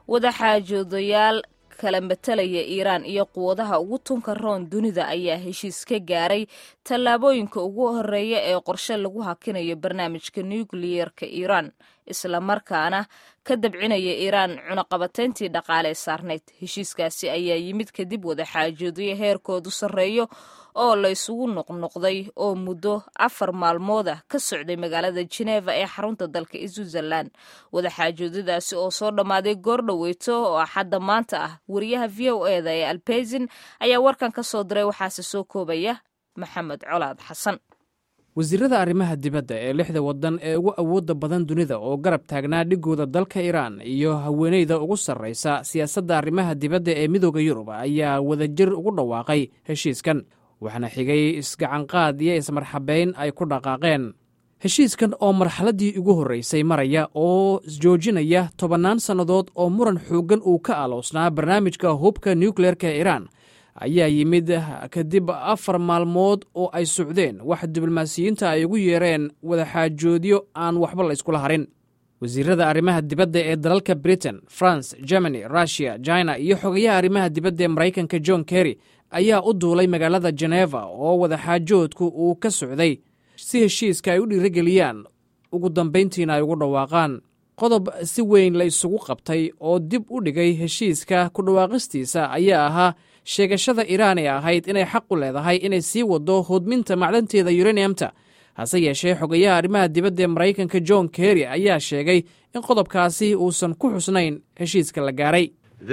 wadaxaajoodayaal kala matalaya iiraan iyo quwadaha ugu tunka roon dunida ayaa heshiis ka gaaray tallaabooyinka ugu horeeya ee qorshe lagu hakinayo barnaamijka nukliyerka iiraan islamarkaana ka dabcinaya iiraan cunaqabatayntii dhaqaalee saarnayd heshiiskaasi ayaa yimid kadib wadaxaajoodyo heerkoodu sarreeyo oo la isugu noqnoqday oo muddo afar maalmood ah ka socday magaalada jeneva ee xarunta dalka switzerland wadaxaajoodadaasi oo soo dhammaaday goordhoweyto oo axadda maanta ah wariyaha v o eda ee albezin ayaa warkan ka soo diray waxaase soo koobaya maxamed colaad xasan wasiirada arrimaha dibadda ee lixda waddan ee ugu awoodda badan dunida oo garab taagnaa dhigooda dalka iiraan iyo haweeneyda ugu sarraysa siyaasadda arrimaha dibadda ee midooda yurub ayaa wadajir ugu dhawaaqay heshiiskan waxaana xigay isgacanqaad iyo ismarxabayn ay ku dhaqaaqeen heshiiskan oo marxaladdii ugu horraysay maraya oo isjoojinaya tobannaan sannadood oo muran xooggan uu ka aloosnaa barnaamijka hubka nukleerka iiraan ayaa yimid kadib afar maalmood oo ay socdeen wax diblomaasiyiinta ay ugu yeereen wadaxaajoodyo aan waxba la yskula harin wasiirada arrimaha dibadda ee dalalka britain france germany russiya china iyo xogayaha arrimaha dibadda ee maraykanka john kerry ayaa u duulay magaalada jeneva oo wadaxaajoodku uu ka socday si heshiiska ay u dhiirigeliyaan ugu dambayntiina ay ugu dhawaaqaan qodob si weyn la isugu qabtay oo dib u dhigay heshiiska ku dhawaaqistiisa ayaa ahaa sheegashada iiraan ee ahayd inay xaq u leedahay inay sii wado hodminta macdanteeda yuraniyamta hase yeeshee xogayaha arrimaha dibadda ee maraykanka john kerry ayaa sheegay in qodobkaasi uusan ku xusnayn heshiiska la gaaray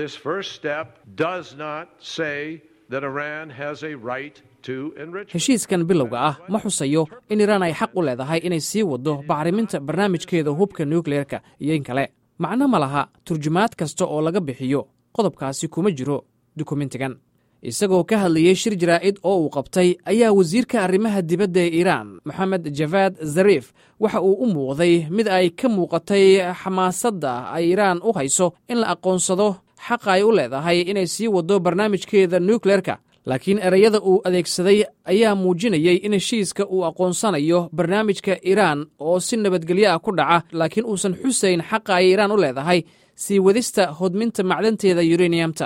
heshiiskan bilowga ah ma xusayo in iiraan ay xaq u leedahay inay sii wado bacriminta barnaamijkeeda hubka nukleerka iyo in kale macno ma laha turjumaad kasta oo laga bixiyo qodobkaasi kuma jiro dukumentigan isagoo ka hadlayey shir jaraa'id oo uu qabtay ayaa wasiirka arrimaha dibadda ee iiraan moxamed javaad zariif waxa uu u muuqday mid ay ka muuqatay xamaasadda ay iiraan u hayso in la aqoonsado xaqa ay u leedahay inay sii wado barnaamijkeeda nukleerka laakiin ereyada uu adeegsaday ayaa muujinayey in heshiiska uu aqoonsanayo barnaamijka iiraan oo si nabadgelyo ah ku dhaca laakiin uusan xusayn xaqa ay iiraan u leedahay sii wadista hodminta macdanteeda yuraniyamta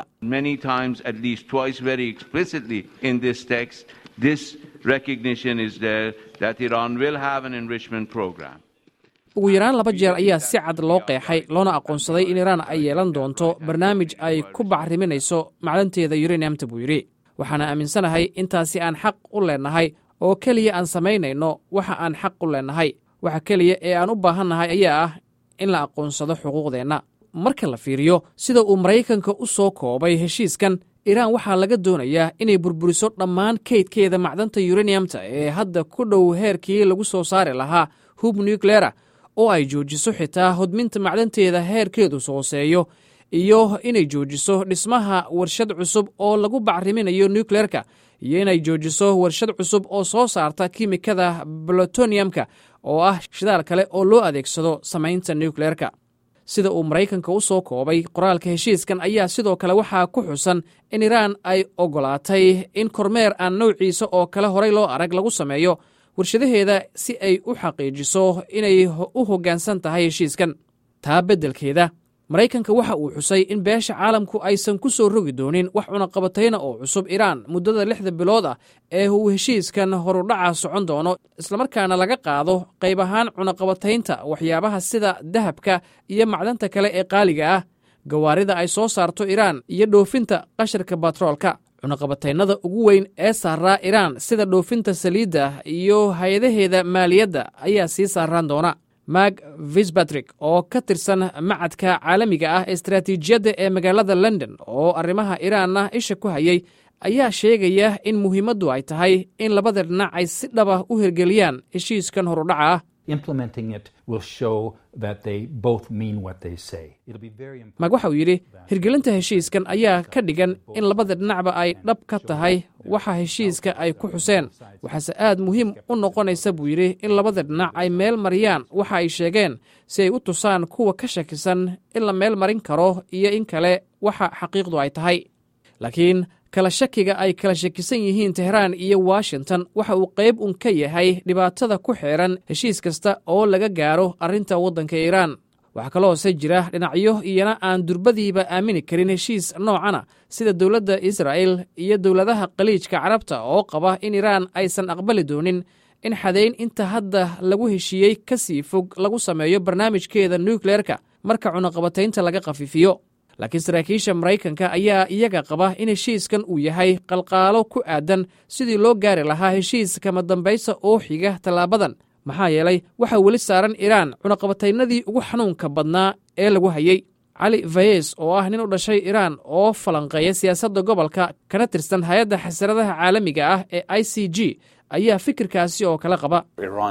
ugu yaraan laba jeer ayaa si cad loo qeexay loona aqoonsaday in iiraan ay yeelan doonto barnaamij ay ku bacriminayso macdanteeda yuraniyamta buu yidhi waxaana aaminsanahay intaasi aan xaq u leennahay oo keliya aan samaynayno waxa aan xaq u leennahay waxa keliya ee aan u baahannahay ayaa ah in la aqoonsado xuquuqdeenna marka la fiiriyo sida uu maraykanka u soo koobay heshiiskan iiraan waxaa laga doonayaa inay burburiso dhammaan kaydkeeda macdanta yuraniyamta ee hadda ku dhow heerkii lagu soo saari lahaa hub nukleera oo ay joojiso xitaa hodminta macdanteeda heerkeedu hooseeyo iyo inay joojiso dhismaha warshad cusub oo lagu bacriminayo nukleerka iyo inay joojiso warshad cusub oo soo saarta kimikada plutoniyamka oo ah shidaal kale oo loo adeegsado samaynta nukleerka sida uu maraykanka u soo koobay qoraalka heshiiskan ayaa sidoo kale waxaa ku xusan in iiraan ay oggolaatay in kormeer aan nowciisa oo kale horay loo arag lagu sameeyo warshadaheeda si ay u xaqiijiso inay u hoggaansan tahay heshiiskan taa beddelkeeda maraykanka waxa uu xusay in beesha caalamku aysan ku soo rogi doonin wax cunaqabatayna oo cusub iiraan muddada lixda bilood ah ee uu heshiiskan horudhaca socon doono islamarkaana laga qaado qayb ahaan cunaqabataynta waxyaabaha sida dahabka iyo macdanta kale ee qaaliga ah gawaarida ay soo saarto iiraan iyo dhoofinta qasharka batroolka cunaqabataynada ugu weyn ee saaraa iiraan sida dhoofinta saliidda iyo hay-adaheeda maaliyadda ayaa sii saaraan doona mag visbatrick oo ka tirsan macadka caalamiga ah istaraatiijiyadda ee magaalada london oo arrimaha iiraanna isha ku hayay ayaa sheegaya in muhiimaddu ay tahay in labada dhinac ay si dhaba u hirgeliyaan heshiiskan horudhaca ah mag waxa uu yidhi hirgelinta heshiiskan ayaa ka dhigan in labada dhinacba ay dhab ka tahay waxa heshiiska ay ku xuseen waxaase aad muhiim u noqonaysa buu yidhi in labada dhinac ay meel mariyaan waxa ay sheegeen si ay u tusaan kuwa ka shakisan in la meel marin karo iyo in kale waxa xaqiiqdu ay tahay laakiin kala shakiga ay kala shakisan yihiin tehraan iyo washington waxa uu qayb un ka yahay dhibaatada ku xeeran heshiis kasta oo laga gaaro arrinta waddanka iiraan waxaa kaloose jira dhinacyo iyana aan durbadiiba aamini karin heshiis noocana sida dowladda israa'el iyo dowladaha khaliijka carabta oo qaba in iraan aysan aqbali doonin in xadayn inta hadda lagu heshiiyey ka sii fog lagu sameeyo barnaamijkeeda nukleerka marka cunaqabataynta laga khafiifiyo laakiin saraakiisha maraykanka ayaa iyaga qaba in heshiiskan uu yahay qalqaalo ku aadan sidii loo gaari lahaa heshiis kama dambaysa oo xiga tallaabadan maxaa yeelay waxaa weli saaran iraan cunaqabataynadii ugu xanuunka badnaa ee lagu hayey cali fayes oo ah nin u dhashay iraan oo falanqeeya siyaasadda gobolka kana tirsan hay-adda xasaradaha caalamiga ah ee i c g ayaa fikirkaasi oo kala qaba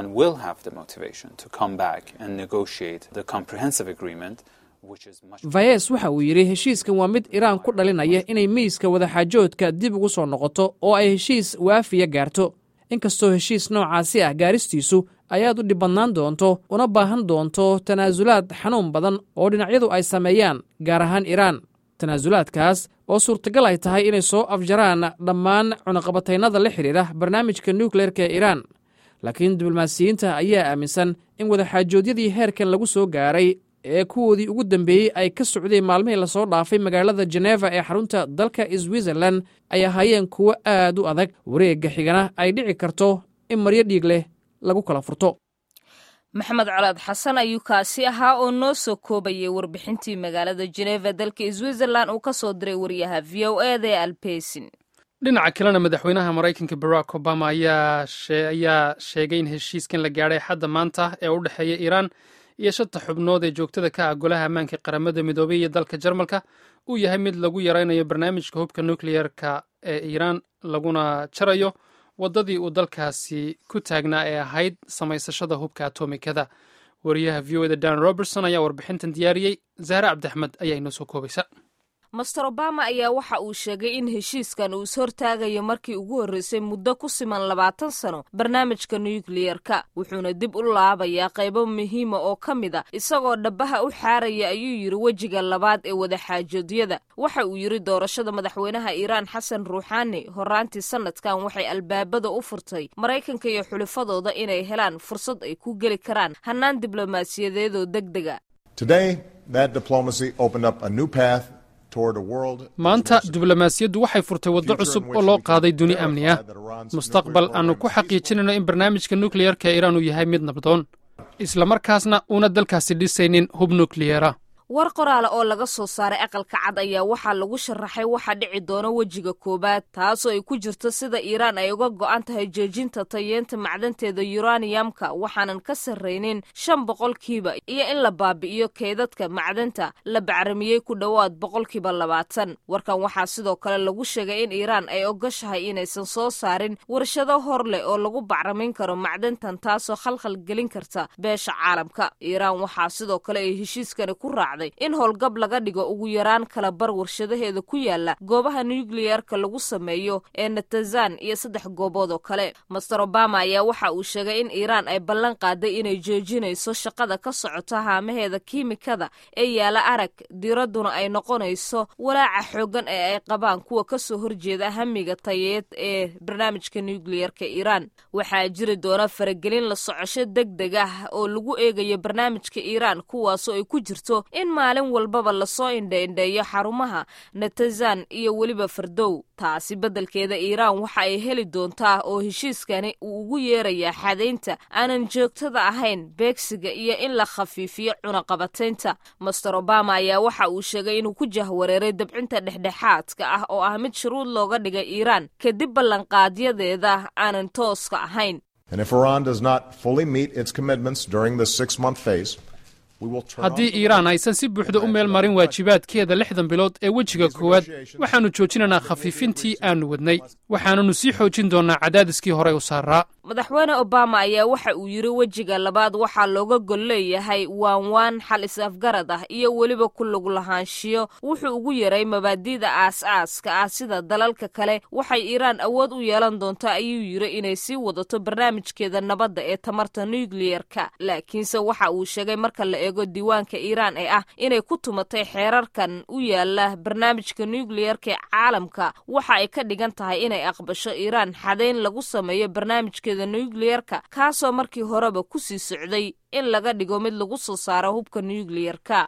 fayes waxa uu yidhi heshiiskan waa mid iraan ku dhalinaya inay miiska wadaxaajoodka dib ugu soo noqoto oo ay heshiis waafiya gaarto inkastoo heshiis noocaasi ah gaaristiisu ayaad u dhibadnaan doonto una baahan doonto tanaasulaad xanuun badan oo dhinacyadu ay sameeyaan gaar ahaan iraan tanaasulaadkaas oo suurtagal ay tahay inay soo afjaraan dhammaan cunaqabataynada la xidhiidha barnaamijka nukleerka ee iraan laakiin diblomaasiyiinta ayaa aaminsan in wadaxaajoodyadii heerkan lagu soo gaaray ee kuwoodii ugu dambeeyey ay ka socdeen maalmihii lasoo dhaafay magaalada jeneva ee xarunta dalka switzerlan ay ahaayeen kuwo aad u adag wareegga xigana ay dhici karto in maryo dhiig leh lagu kala furto maxamed colaad xasan ayuu kaasi ahaa oo noo soo koobayay warbixintii magaalada jeneva dalka switzerlan uu ka soo diray wariyaha v o eda ee albesin dhinaca kalena madaxweynaha maraykanka barack obama ayaa sheegay in heshiiskan la gaadhay xadda maanta ee u dhexeeya iiraan iyo shanta xubnood ee joogtada ka ah golaha ammaanka qaramada midoobay iyo dalka jarmalka uu yahay mid lagu yaraynayo barnaamijka hubka nukliyeerka ee iiraan laguna jarayo waddadii uu dalkaasi ku taagnaa ee ahayd samaysashada hubka atomikada wariyaha v o eda dan robertson ayaa warbixintan diyaariyey zahre cabdiaxmed ayaa inoo soo koobaysa master obama ayaa waxa uu sheegay in heshiiskan uu is-hortaagayo markii ugu horreysay muddo ku siman labaatan sano barnaamijka nukliyerka wuxuuna dib u laabayaa qaybo muhiima oo ka mid a isagoo dhabaha u xaaraya ayuu yidhi wejiga labaad ee wadaxaajoodyada waxa uu yidhi doorashada madaxweynaha iiraan xasan ruuxaani horaantii sanadkan waxay albaabada u furtay maraykanka iyo xulifadooda inay helaan fursad ay ku geli karaan hannaan diblomaasiyadeedoo deg dega maanta diblomaasiyaddu waxay furtay waddo cusub oo loo qaaday duni amni ah mustaqbal aannu ku xaqiijinayno in barnaamijka nukliyerka ee iiraan uu yahay mid nabdoon isla markaasna uuna dalkaasi dhisaynin hub nukliyera war qoraala oo laga soo saaray aqalka cad ayaa waxaa lagu sharaxay waxa dhici doona wejiga koowaad taasoo ay ku jirto sida iiraan ay uga go'an tahay joojinta tayeenta macdanteeda yuraniyamka waxaanan ka sarraynin shan boqolkiiba iyo in la baabi'iyo keydadka macdanta la bacramiyey ku dhowaad boqolkiiba labaatan warkan waxaa sidoo kale lagu sheegay in iiraan ay ogoshahay inaysan soo saarin warshado hor leh oo lagu bacramin karo macdantan taasoo khalkhal gelin karta beesha caalamka iiraan waxaa sidoo kale ay heshiiskani ku raacday in howlgab laga dhigo ugu yaraan kala bar warshadaheeda ku yaala goobaha nukliyerka lagu sameeyo ee natazan iyo saddex goobood oo kale master obama ayaa waxa uu sheegay in iiraan ay ballan qaaday inay joojinayso shaqada ka socota haamaheeda kiimikada ee yaala arag diradduna ay noqonayso walaaca xoogan ee ay qabaan kuwa kasoo horjeeda hamiga tayeed ee barnaamijka nukliyerka iiraan waxaa jiri doona faragelin la socosho deg deg ah oo lagu eegayo barnaamijka iiraan kuwaasoo ay ku jirto in maalin walbaba lasoo indhaindheeyo xarumaha natazan iyo weliba fardow taasi beddelkeeda iiraan waxa ay heli doontaa oo heshiiskani uu ugu yeerayaa xadaynta aanan joogtada ahayn beegsiga iyo in la khafiifiyo cunaqabataynta master obama ayaa waxa uu sheegay inuu ku jahwareeray dabcinta dhexdhexaadka ah oo ah mid shuruud looga dhigay iiraan kadib ballanqaadyadeeda aanan tooska ahayn haddii iiraan aysan si buuxda u meel marin waajibaadkeeda lixdan bilood ee wejiga koowaad waxaannu joojinaynaa khafiifintii aannu wadnay waxaananu sii xoojin doonnaa cadaadiskii horey u saaraa madaxweyne obama ayaa waxa uu yidhi wejiga labaad waxaa looga gol leeyahay waan waan xal is-afgarad ah iyo weliba ku lug lahaanshiyo wuxuu ugu yaray mabaadi'da aas-aaska ah sida dalalka kale waxay iiraan awood u yeelan doontaa ayuu yidhi inay sii wadato barnaamijkeeda nabadda ee tamarta nukliyerka laakiinse waxa uu sheegay marka la eego diiwaanka iiraan ee ah inay ku tumatay xeerarkan u yaala barnaamijka nukliyerka ee caalamka waxa ay ka dhigan tahay inay aqbasho iiraan xadayn lagu sameeyo barnaamijkeeda barnaamijkeeda nukliyerka kaasoo markii horeba ku sii socday in laga dhigo mid lagu soo saaro hubka nukliyerka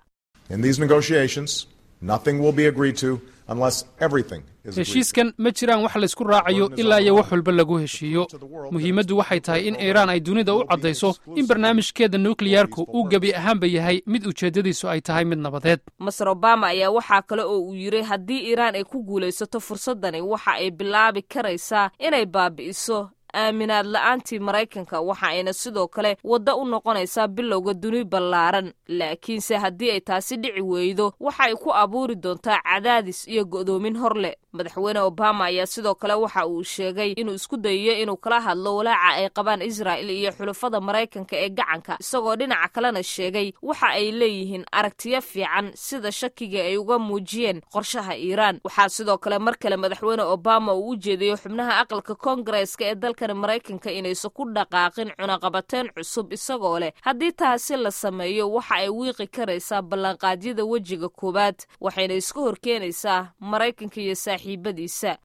heshiiskan ma jiraan wax laysku raacayo ilaa iyo wax walba lagu heshiiyo muhiimaddu waxay tahay in iiraan ay dunida u caddayso in barnaamijkeeda nukliyarku uu gebi ahaanba yahay mid ujeeddadiisu ay tahay mid nabadeed maser obama ayaa waxaa kale oo uu yidhi haddii iiraan ay ku guulaysato fursaddani waxa ay bilaabi karaysaa inay baabi'iso aaminaad la-aantii maraykanka waxa ayna sidoo kale waddo u noqonaysaa bilowga duni ballaaran laakiinse haddii ay taasi dhici weydo waxa ay ku abuuri doontaa cadaadis iyo go'doomin hor leh madaxweyne obama ayaa sidoo kale waxa uu sheegay inuu isku dayayo inuu kala hadlo walaaca ay qabaan israa'il iyo xulafada maraykanka ee gacanka isagoo dhinaca kalena sheegay waxa ay leeyihiin aragtiyo fiican sida shakiga ay uga muujiyeen qorshaha iiraan waxaa sidoo kale mar kale madaxweyne obama uu u jeedayo xubnaha aqalka koongareeska ee dalkan maraykanka inaysan ku dhaqaaqin cunaqabateen cusub isagoo leh haddii taasi la sameeyo waxa ay wiiqi karaysaa ballanqaadyada wejiga koowaad waxayna iska horkeenaysaa maraykanka iyo saaxiibadiisa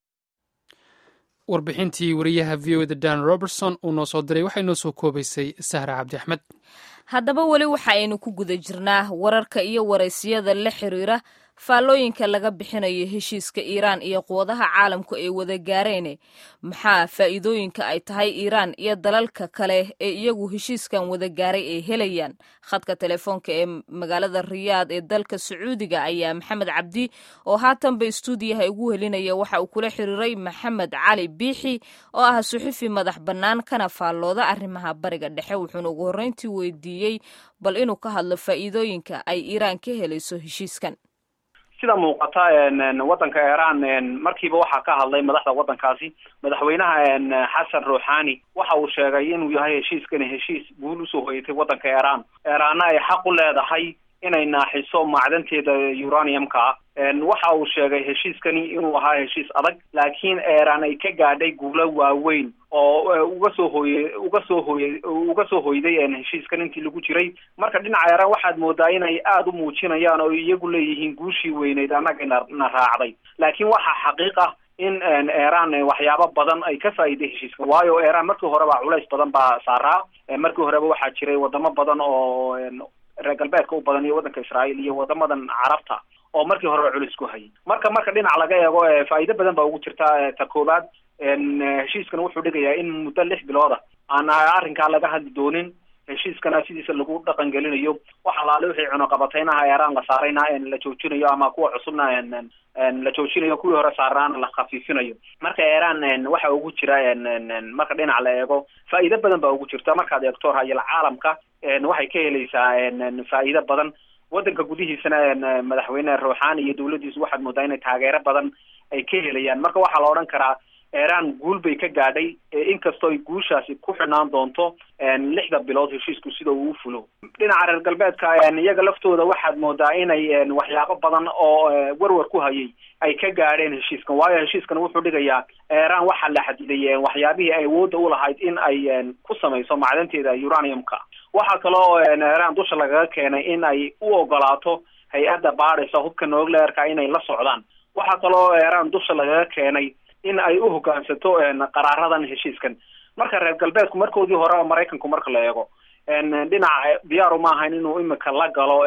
warbixintii wariyaha v o da dan robertson uu noo soo diray waxay noo soo koobaysay sahra cabdi axmed haddaba weli waxa aynu ku guda jirnaa wararka iyo waraysiyada la xiriira faallooyinka laga bixinayo heshiiska iiraan iyo quwadaha caalamku ay wada gaareen maxaa faa'iidooyinka ay tahay iiraan iyo dalalka kale ee iyagu heshiiskan wada gaaray ay helayaan khadka telefoonka ee magaalada riyaad ee dalka sacuudiga ayaa maxamed cabdi oo haatanba istuudiyaha ugu helinaya waxa uu kula xiriiray maxamed cali biixi oo ah suxufi madax bannaan kana faallooda arrimaha bariga dhexe wuxuuna ugu horreyntii weydiiyey bal inuu ka hadlo faa'iidooyinka ay iiraan ka helayso heshiiskan sida muuqata waddanka iiraan markiiba waxaa ka hadlay madaxda waddankaasi madaxweynaha xasan ruuxani waxa uu sheegay inuu yahay heshiiskani heshiis guul usoo hoyatay waddanka iiraan iiraanna ay xaq u leedahay inay naaxiso macdanteeda uraniumka ah waxa uu sheegay heshiiskani inuu ahaa heshiis adag laakiin iiraan ay ka gaadhay guulo waaweyn oo uga soo hooye uga soo hooye uga soo hoyday heshiiskan intii lagu jiray marka dhinaca iiraan waxaad moodaa inay aada u muujinayaan oo iyagu leeyihiin guushii weyneyd annaga na na raacday laakiin waxaa xaqiiq ah in iiraan waxyaabo badan ay ka faa'iiday heshiiska waayo iiraan markii horeba culays badan baa saaraa markii horeba waxaa jiray wadamo badan oo reer galbeedka u badan iyo waddanka israa'iil iyo wadamadan carabta oo markii horeba culis ku hayay marka marka dhinac laga eego faa'iido badan baa ugu jirta ta koowaad heshiiskan wuxuu dhigayaa in muddo lix bilooda aan arrinkaa laga hadli doonin heshiiskana sidiisa lagu dhaqan gelinayo wax alaale wixii cunuqabateynaha eeraan la saarayna la joojinayo ama kuwa cusubna la joojinayo kuwii hore saarnaana la khafiifinayo marka eeraan waxa ugu jira marka dhinac la eego faa'iido badan baa ugu jirta markaad eegto hayal caalamka waxay ka helaysaa faa'iido badan waddanka gudihiisana madaxweyne ruuxaani iyo dawladdiisu waxaad moodaa inay taageero badan ay ka helayaan marka waxaa la odhan karaa iiraan guul bay ka gaadhay inkastoo ay guushaasi ku xidhnaan doonto lixda bilood heshiisku sida uu u fulo dhinaca reer galbeedka iyaga laftooda waxaad moodaa inay waxyaabo badan oo warwar ku hayay ay ka gaadheen heshiiskan waayo heshiiskan wuxuu dhigayaa iiraan waxaa la xadiday waxyaabihii ay awoodda ulahayd in ay ku samayso macdanteeda uraniumka waxaa kaloo iiraan dusha lagaga keenay in ay u ogolaato hay-adda baadhaysa hubka nucleerka inay la socdaan waxaa kaloo iiraan dusha lagaga keenay in ay u hoggaansato qaraaradan heshiiskan marka reer galbeedku markoodii horeba maraykanku marka la eego dhinaca diyaaru ma ahayn inuu imika la galo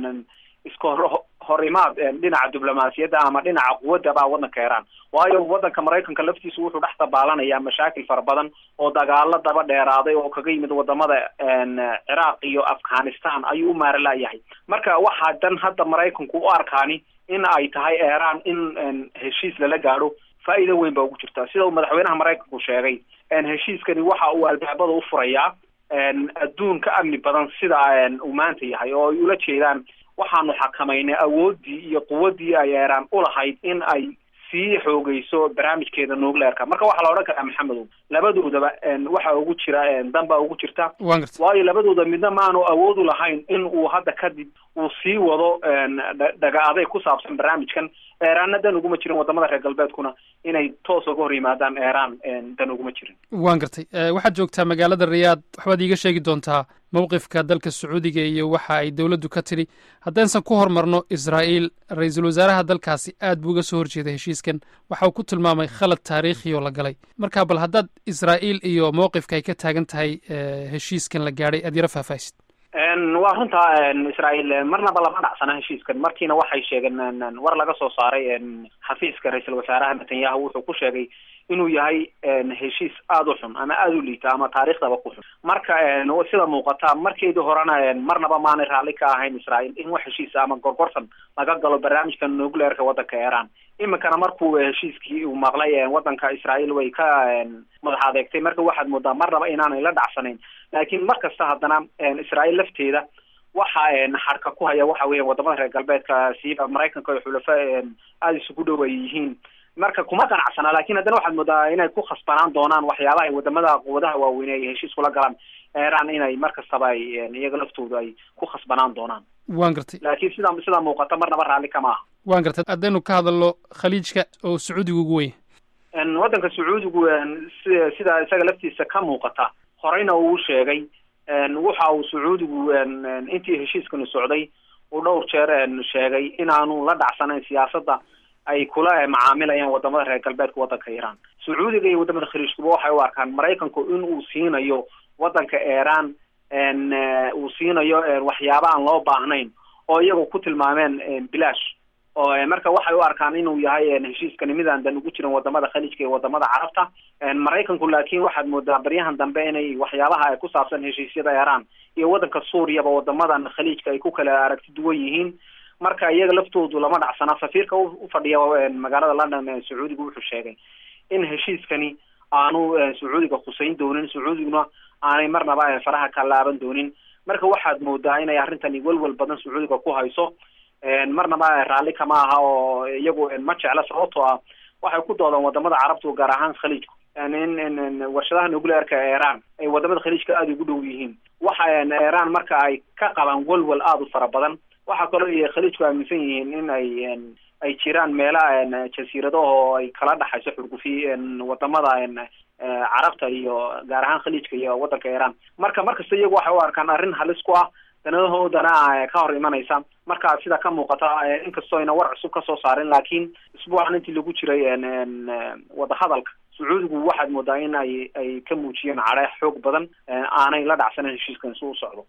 iska hor horimaad dhinaca diblomaasiyadda ama dhinaca quwadda baa waddanka iiraan waayo waddanka maraykanka laftiisu wuxuu dhex dabaalanayaa mashaakil fara badan oo dagaalo daba dheeraaday oo kaga yimid wadamada ciraaq iyo afghanistan ayuu u maaralayahay marka waxaa dan hadda maraykanku u arkaani in ay tahay iiraan in heshiis lala gaadho faa'iido weyn baa ugu jirta sida uu madaxweynaha maraykanku sheegay heshiiskani waxa uu albaabada u furayaa adduun ka amni badan sida uu maanta yahay oo ay ula jeedaan waxaanu xakamaynay awooddii iyo quwaddii ay iiraan ulahayd in ay sii xoogeyso barnaamijkeeda nucleerka marka waxaa la odhan karaa maxamedow labadoodaba waxa ugu jira dan baa ugu jirta waayo labadooda midna maanu awood u lahayn in uu hadda kadib uu sii wado dhaga aday ku saabsan barnaamijkan eraanna dan uguma jirin wadamada reer galbeedkuna inay toos uga hor yimaadaan eraan dan uguma jirin waan gartay waxaad joogtaa magaalada riyaad waxbaad iiga sheegi doontaa mowqifka dalka sacuudiga iyo waxa ay dowladdu ka tidhi haddaysan ku hormarno israa'iil ra-iisul wasaaraha dalkaasi aad buu uga soo horjeeday heshiiskan waxa uu ku tilmaamay khalad taariikhi oo la galay marka bal haddaad israa'iil iyo mowqifka ay ka taagan tahay heshiiskan la gaadhay aad yaro faahfaahisid waa runta israa'iil marnaba lama dhacsana heshiiskan markiina waxay sheegeen war laga soo saaray xafiiska ra-iisul wasaaraha netanyahu wuxuu ku sheegay inuu yahay heshiis aada u xun ama aada u liita ama taariikhdaba ku xun marka sida muuqata markeedii horena marnaba maanay raalli ka ahayn israa'iil in wax heshiisa ama gorgortan laga galo barnaamijka nuclearka waddanka iran iminkana markuu heshiiskii uu maqlay waddanka israa'iil way ka madax adeegtay marka waxaad moodaa marnaba inaanay la dhacsanayn laakiin mar kasta haddana israa'iil lafteeda waxa xarka ku haya waxa weya wadamada reer galbeedka siiba maraykanka iyo xulafo aada isugu dhow ay yihiin marka kuma qanacsana lakin haddana waxaad moodaa inay ku khasbanaan doonaan waxyaabaha ay wadamada quwadaha waaweyne ay heshiis kula galaan iran inay mar kastaba ay iyaga laftoodu ay ku khasbanaan doonaan waan gartay laakiin sida sidaa muuqata marnaba raalli kama aha waan gartay haddaynu ka hadalno khaliijka oo sacuudiga ugu weyn waddanka sacuudigu si sida isaga laftiisa ka muuqata horeyna uu sheegay waxa uu sacuudigu intii heshiiskanu socday uu dhowr jeer sheegay inaanu la dhacsanayn siyaasadda ay kula macaamilayaan wadamada reer galbeedka waddanka iran sacuudiga iyo wadamada khaliijkuba waxay u arkaan maraykanku in uu siinayo waddanka iran uu siinayo waxyaaba aan loo baahnayn oo iyagu ku tilmaameen bilaash oo marka waxay u arkaan inuu yahay heshiiskani midaan dan ugu jirin wadamada khaliijka iyo wadamada carabta maraykanku laakiin waxaad moodaa baryahan dambe inay waxyaabaha ku saabsan heshiisyada iran iyo waddanka suuriyaba wadamadan khaliijka ay ku kala aragti duwan yihiin marka iyaga laftoodu lama dhacsana safiirka ufadhiya magaalada london sacuudiga wuxuu sheegay in heshiiskani aanu sacuudiga khuseyn doonin sacuudiguna aanay marnaba faraha ka laaban doonin marka waxaad moodaa inay arrintani welwel badan sacuudiga ku hayso marnaba raalli kama aha oo iyagu ma jecla sababtoo ah waxay ku doodaan wadamada carabtu gaar ahaan khaliijku in warshadaha nuclearka ee iran ay wadamada khaliijka aada ugu dhow yihiin waxa iran marka ay ka qabaan welwel aada u fara badan waxaa kaloo iyo khaliijku aaminsan yihiin in ay ay jiraan meelaha jasiiradaha oo ay kala dhaxayso xurgufi wadamada carabta iyo gaar ahaan khaliijka iyo waddanka iran marka markasta iyagu waxay u arkaan arrin halis ku ah danadahoodana ka hor imanaysa marka sida ka muuqata inkastoo ayna war cusub kasoo saarin laakiin isbuucan intii lagu jiray wadahadalka sacuudigu waxaad moodaa in ay ay ka muujiyeen cadhe xoog badan aanay la dhacsanan heshiiskan si u socdo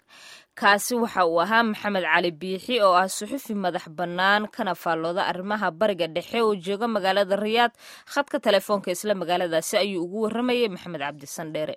kaasi waxa uu ahaa maxamed cali biixi oo ah suxufi madax bannaan kana faallooda arrimaha bariga dhexe oo jooga magaalada riyaad khadka telefoonka isla magaaladaasi ayuu ugu warramayay maxamed cabdi sandheere